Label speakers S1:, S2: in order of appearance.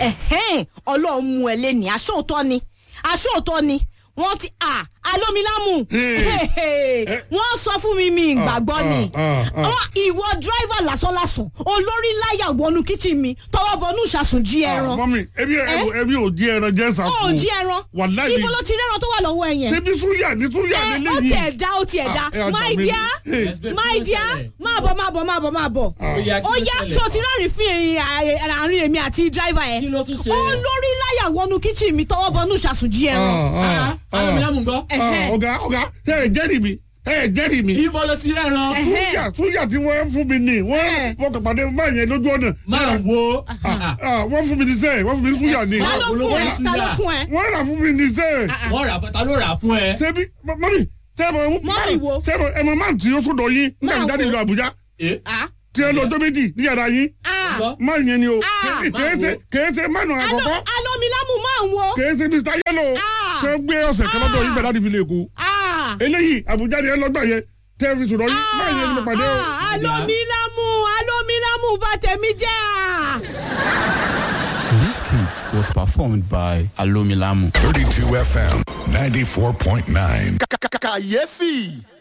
S1: ẹ̀hẹ́n ọlọ́run mú ẹ lé ní aṣóòótọ́ ni aṣóòótọ́ ni wọ́n ti à alómilámù wọ́n sọ fún mi mi ìgbàgbọ́ ni
S2: ah, ah.
S1: Wọ́n- ìwọ dírẹ́fà lásánlásán olórí láyà wọnú kíchìn mi tọwọ́ bọnú ìṣàsùn jí ẹran
S2: mọ́mí ebi ebi ò jí ẹran jẹ́
S1: ó
S2: sàfún.
S1: jí ẹran
S2: wàláì
S1: ibo ló ti rẹ́ran tó wà lọ́wọ́ ẹ yẹn
S2: ṣebí súyà ní súyà
S1: ẹ
S2: nílé
S1: ó
S2: yìí.
S1: tiẹ̀ dá ó tiẹ̀ dá
S2: Ah, ẹ ọjà
S1: my
S2: mi.
S1: dear
S2: Hey.
S3: Yes, babe,
S1: my
S3: kí ló
S1: dear
S3: ṣẹlẹ̀?
S1: máa bọ̀ máa bọ̀ máa bọ̀ máa bọ̀
S3: Ó yá, kí
S1: ó
S3: ló
S1: yá
S3: ṣẹlẹ̀?
S1: tí o ti rẹ́rìn fún ẹ̀yìn àárín èmi àti dírẹ́fà yẹn
S3: Kí ló tún ṣe?
S1: olórí láyà wọnú kíchìn mi tọwọ́ bọnú ìṣàsùn jí ẹran
S2: Ah, ah,
S3: alómilámù gbọ́.
S2: ah,
S1: Ẹ̀hẹ́.
S2: ọ̀gá ọ̀gá ẹ ẹ̀ jẹ́rìí mi ẹ ẹ̀ jẹ́rìí mi.
S3: ibo ló ti rẹ́ran.
S1: Ẹ̀hẹ́.
S2: súyà súyà tí wọ́n fún mi ní wọ́n
S1: Ẹ̀hẹ́.
S2: wọ́n kàn pàdé máa yẹn lójú ọ̀nà.
S3: máa wo.
S2: Ah, wọ́n fún mi ní sẹ́ẹ̀ wọ́n fún mi ní súyà ní.
S1: ta ló fún ẹ
S3: olówó
S1: ta ló
S3: ìṣúná.
S1: fún ẹ
S2: wọ́n rà fún mi ní sẹ́ẹ̀.
S3: wọ́n rà fún ta ló rà fún ẹ.
S2: ṣebí mọ́mí sẹ́ẹ̀mọ̀
S1: Mọ́mì wo?
S2: sẹ́ẹ̀mọ̀ ẹ̀mọ̀ máa tí ó sọ̀dọ̀ yín nígbà tí
S1: Máa
S2: jáde
S1: wo?
S2: ìlú Àbújá
S3: ẹ
S1: Ah,
S2: tí ẹ lọ ọjọ́ méjì ní yàrá yín
S1: ah.
S3: gbọ́.
S2: máa yẹn ni o
S1: Ah,
S2: kèé ṣe kèé ṣe mánu
S1: Alo-
S2: àkọ́kọ́
S1: alómilámù máa ń wo
S2: kèé ṣe Mr Yellow
S1: Ah.
S2: ṣe gbé ọ̀sẹ̀ kan lọ́dọ̀ yín bẹ̀rẹ̀ láti fi lè kú
S1: Ah,
S2: eléyìí Àbújá ni ẹ lọ́gbà yẹn tẹ́ fi sọ̀rọ̀ yín máa yẹn ni mo pàdé o.
S1: ah, alómilámù alómilámù bá tèmi jẹ́ à.
S4: This kit was performed by Alomilamu.
S5: 32 FM 94.9.
S6: kàyéfì